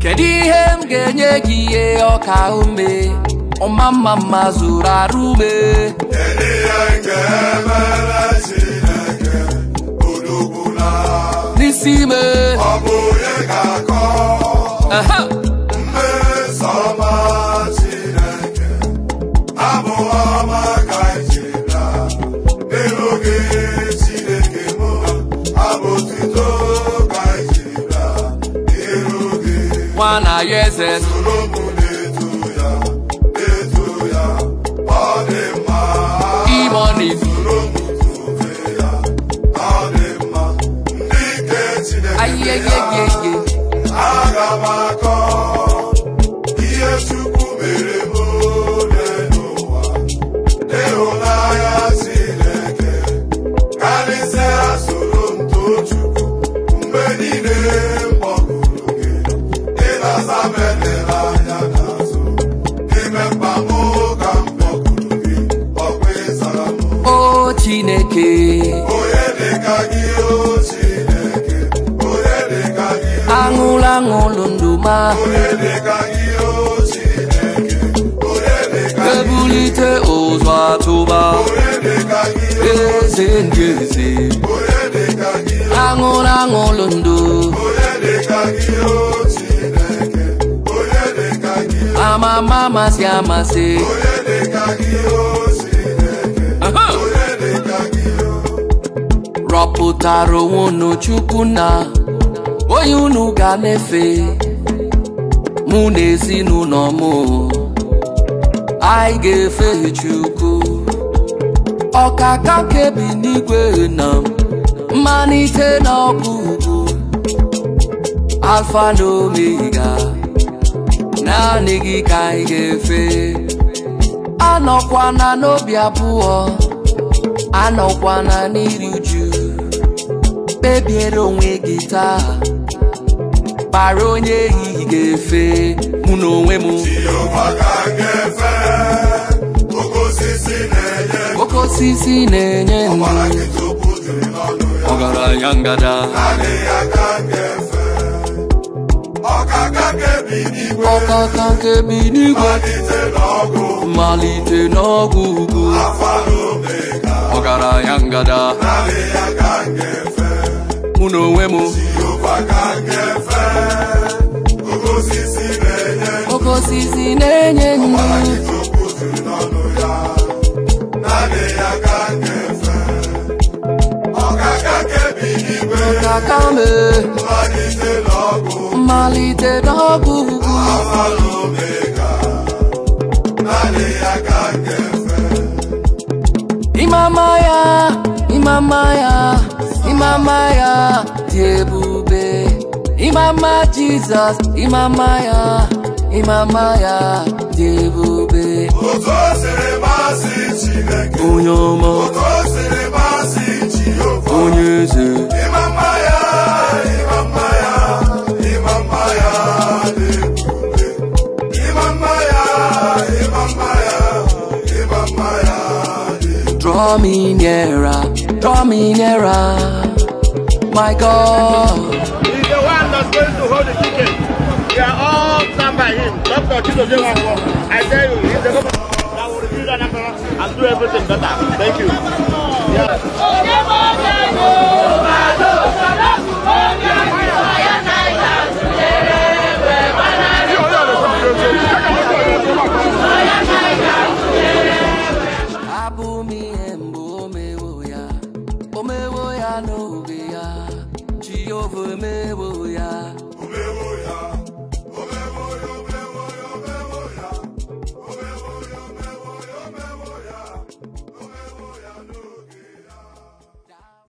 kedu ihe m ga-enye gị ihe ọka ume ọma mma mma zụrụ arụ ume Kedu ihe m ga-emere Chineke odogbula n'isi ime ọ bụ onye ga-akọ Aha! mmeso ọma Chineke abụ ọma ka ijira n'elu gị Chineke mụ abụ otuto ka ijira n'elu gị nwa na ya eze soro m na-eto ya na-eto ya ọ dị mma imoni soro m tobe ya ọ dị mma ndị nke Chineke ya ayeyeyeye aga m akọ ihe Chukwu mere m ole n'ụwa n'ịhụnanya Chineke karịsịa soro m too Chukwu mgbe niile m kpọkuru gị ị na-aza m edela anya n'azụ n'ime mkpa m ka m kpọkuru gị ọkwa ịzara m o chineke onye dịka gị o Chineke onye dịka gị aṅụlụ aṅụlụ ndụ ma onye dịka gị o Chineke onye dịka gị ebulite ụzọ atụba onye dịka gị o eze ndị eze onye dịka gị aṅụlụ aṅụlụ ndụ onye dịka gị o Chineke onye dịka gị amama amasị amasị onye dịka gị o Chineke Aha! onye dịka gị o rọpụtara onwe unu chukwu na onye unu ga na-efe mụ na ezinụlọ m anyị ga-efe chukwu ọkaka kebi n'igwe na mmalite na ọgwụgwụ alfa na omega naanị gị ka anyị ga-efe anọkwana n'obi abụọ anọkwana n'iri uju kpebiere onwe gị taa kpara onye ehihie ga-efe mụ na onwe m Jehova ka m ga-efe oke osisi na-enye oke osisi na-enye ndụ ọbara gị tupu jiri n'ọnụ ya ọgaranya ngada adịghị aka m ga-efe ọkaka kebi n'igwe ọkaka nke bi n'igwe malite n'ọgụ mmalite n'ọgwụ ugwu afa na omega ọgaranya ngada adịghị aka m ga-efe mụ na onwe m Jehova ka m ga-efe oke osisi na-enye oke osisi na-enye ọbara ndụ gị tupu jiri n'ọnụ ya adịghị aka m ga-efe ọkaka kebi n'igwe ọkaka me malite n'ọgụ mmalite n'ọgwụ ugwu afa na omega adịghị aka m ga-efe Imama ya, imama ya, imama ya dị ebube. Imama Jizọs, imama ya, imama ya dị ebube. otu o siri masị Chineke Onye ọma, otu o siri masị Jehova onye eze, ịma mma ya ịma mma ya ịma mma ya dị ebube ịma mma ya ịma mma ya ịma mma ya dị draw me nearer, draw me nearer, my God. He's the one that's going to hold the ticket. We are all stand by him. Dr. Chido Jewapo, I tell you, he's the governor that will review the number and do everything better. Thank you. Yeah. Abụ m ihe mbụ o mewo ya, o mewo ya n'oge ya, Jehova emewo